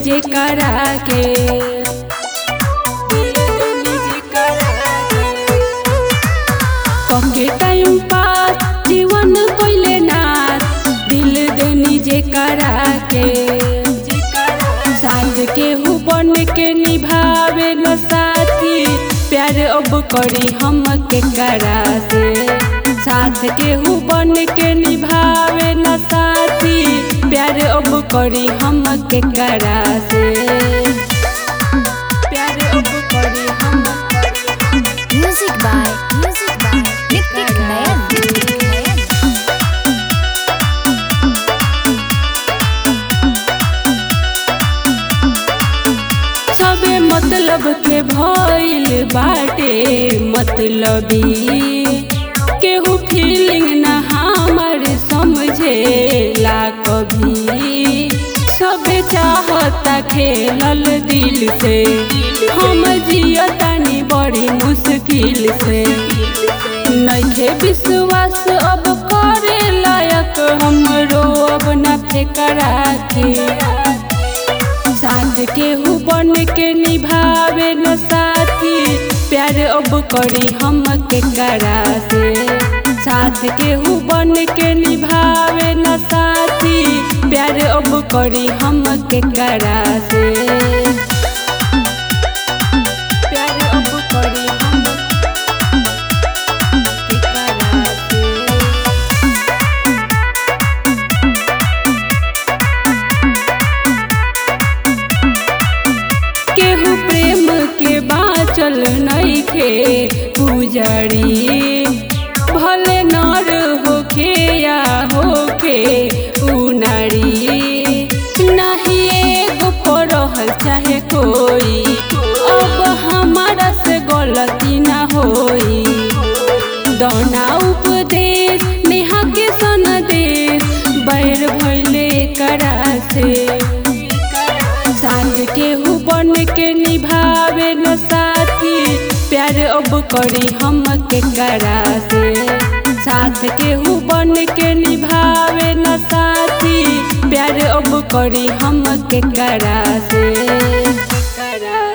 जे करा के दिल देनी जे करा के पके टाइम पास जीवन कोइले नाथ दिल देनी जे करा के साथ के हु बन के निभावे न साथी प्यार अब करी हम के करा से साथ के हु बन के निभावे न साथी प्यार अब करी हम के करा से प्यार अब करी हम Music by Music by Nick Nick Nayan. सबे मतलब के भइल बाटे मतलबी केहू फीलिंग न हमर समझेला कभी सबे चाहता खेलल दिल से हम जियतानी बड़ी मुश्किल से नइखे विश्वास अब करे लायक हमरो अब न फेकरा के साथ के हु बन के निभावे न साथी प्यार अब करी हम के करा से साथ के हु बन के निभावे न साथी प्यार अब करी हम के करा से प्यार अब करी हम के करा से केहू प्रेम के बाचल नइखे पुजरी भले नर होखे या होखे उनारी नाही एगो पढ़ल चाहे कोई अब हमारा से गलती ना होई दौना उपदेश नेहा के सनदेश बैर भैले करा से साथ के हु बन के निभावे न साथी प्यार अब करी हम के करा से साथ के हु बन के निभावे न साथी प्यार अब करी हम के करा से करा